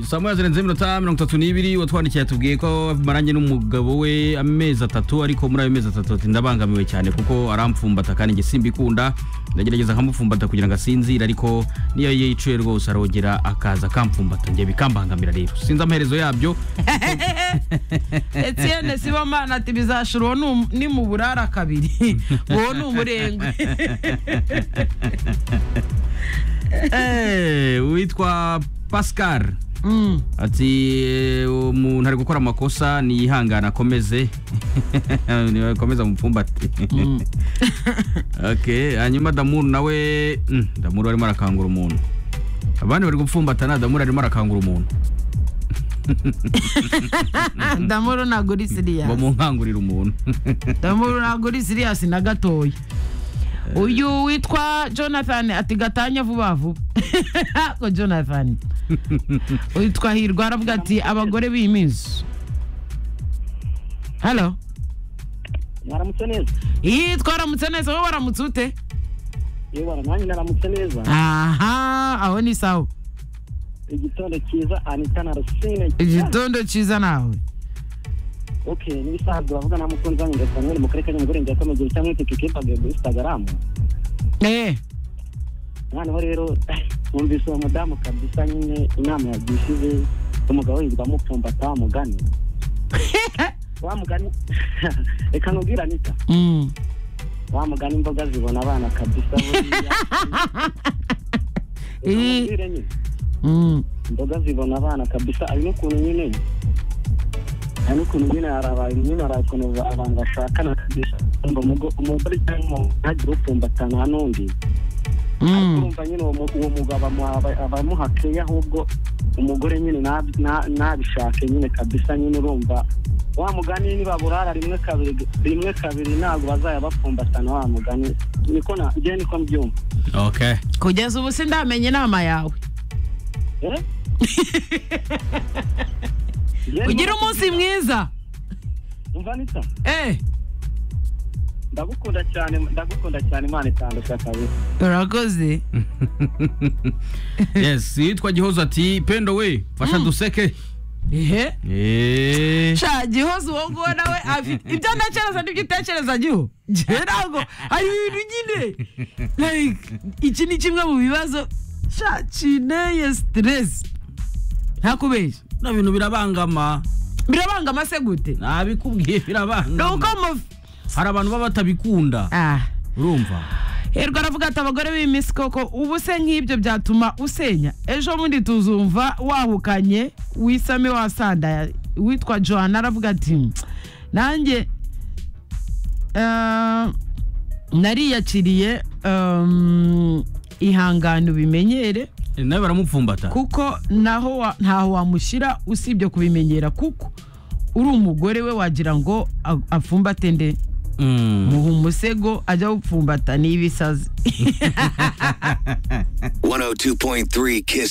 saa moya zirenze iminota mirongo itatu n'ibiri watwandikiye tubwiye ko marange n'umugabo we amezi atatu ariko muri ayo mezi atatu ati ndabangamiwe cyane kuko aramfumbata kandi igisimba ikunda ndagerageza nkamupfumbata kugira ngo asinzire ariko niyo yicuye rwose arogera akaza akamfumbata njye bikambangamira rero sinzi amaherezo yabyo Etienne Sibomana ati bizashira uwo ni um- ni mu burara kabiri uwo ni umurengwe Eh, uwitwa pascal Mm. ati "Eh, umuntu ari gukora amakosa niyihangane akomeze akomeze amupfumbate okay hanyuma damuru nawe mm, damuru arimo arakangura umuntu abandi bari gupfumbatana damuru arimo arakangura umuntu ndamuru naguri siriya bamunkangurira umuntu ndamuru naguri siriya na gatoya uyu witwa jonathan ati gatanya vuba vuba ko jonathan witwa hirwa aravuga ati abagore b'imizu halo mwaramutse neza iyi twaramutse neza wowe waramutse ute yewe nanjye naramutse neza aha aho ni sawa igitondo cyiza anita na rusine igitondo cyiza nawe ok n'ibisanzwe bavuga na mukunzi wanjye ngo samuel mu karere ka nyamugore njya ko mu gihe cyangwa itike kipagiye muri instagram eee noneho rero wumvise uwo mudamu kabisa nyine inama yagishije umugabo yitwa mupfumbata wa mugani wa mugani reka nkubwire anita Mm. wa mugani imboga zibona abana kabisa buriya Reka Ii. nkubwire nyine Mm. imboga zibona abana kabisa hari n'ukuntu nyine hari n'ukuntu nyine hari abantu nyine hari ukuntu abantu bashakana kabisa ngo umugo- umugore cyangwa umuntu ntagire upfumbatana n'undi Mm. urumva nyine uwo mu- uwo mugabo amuha- aba- aba amuha keya ahubwo umugore nyine nab- na- nabishake nyine kabisa nyine urumva wa mugani nibaburara rimwe kabiri rimwe kabiri ntabwo bazajya bapfumbatana wa mugani niko na njyewe niko mbyumva okay kugeza ubu sindamenya inama yawe Eh? Njyewe ugire niko- umunsi mwiza umva nita eee ndagukunda cyane ndagukunda cyane imana itandusha kabisa urakoze yes yitwa gihozo ati pendo we fasha duseke ehe Eh, sha gihoze uwo nguwo nawe afite ibyo ntekereza n'ibyo utekereza giho njyewe ntabwo hari ibintu nyine like iki ni kimwe mu bibazo sha kineye siteresi ntakubeshya na bintu birabangama birabanga amase gute nabikubwiye ni uko birabangama mu hari abantu baba batabikunda ah urumva hirwa aravuga ati abagore b'iminsi koko ubu se nk'ibyo byatuma usenya ejo bundi tuzumva wahukanye wisame wasandaya witwa johanna aravuga ati nanjye eh, nariyakiriye em, ihangane ubimenyere Eh, nawe baramupfumbata kuko naho wa- ntaho wamushyira usibye kubimenyera kuko uri umugore we wagira ngo a- apfumbate nde Mm. muha umusego ajya gupfumbata n'ibisazi 102.3 Kiss